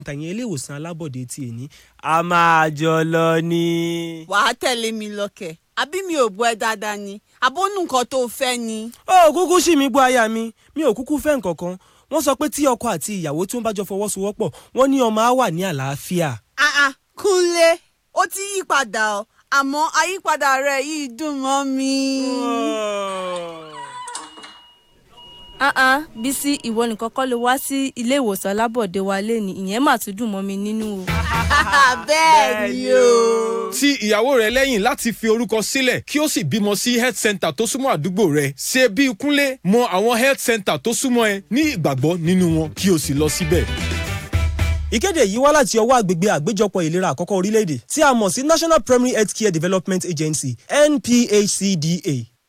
tàyẹn ilé ìwòsàn alábọ̀dé ti èní a máa jọ lọ ni. wàá tẹ̀lé mi lọ́kẹ̀ àbí mi ò bọ́ ẹ dáadáa ni àbónú nǹkan tó fẹ́ ni. ó kúkú sì mí gbọ́ aya mi mi ò kúkú fẹ́ nǹkan kan wọ́n sọ pé tí ọkọ àti ìyàwó tí wọ́n bá jọ fọwọ́sowọ́pọ̀ wọ́n ní ọmọ á wà ní àlàáfíà. àà kúnlé ó ti yí padà ọ àmọ́ àyípadà rẹ̀ yìí dùn mọ́ mi. ah ah bísí ìwọ nìkan kọ́ ló wá sí ilé ìwòsàn alábọ̀dé wa lẹ́ni ìyẹn mà tún dùn mọ́ mi nínú o. bẹ́ẹ̀ ni o. ti ìyàwó rẹ lẹ́yìn láti fi orúkọ sílẹ̀ kí ó sì bímọ sí health center tó súnmọ́ àdúgbò rẹ ṣe bí kúnlé mọ àwọn health center tó súnmọ́ ẹ ní ìgbàgbọ́ nínú wọn kí o sì lọ síbẹ̀. ìkéde yìí wá láti ọwọ́ àgbègbè àgbéjọpọ̀ ìlera àkọ́kọ́ orílẹ̀-èdè tí a mọ̀ sí national primary health care development agency nphcda.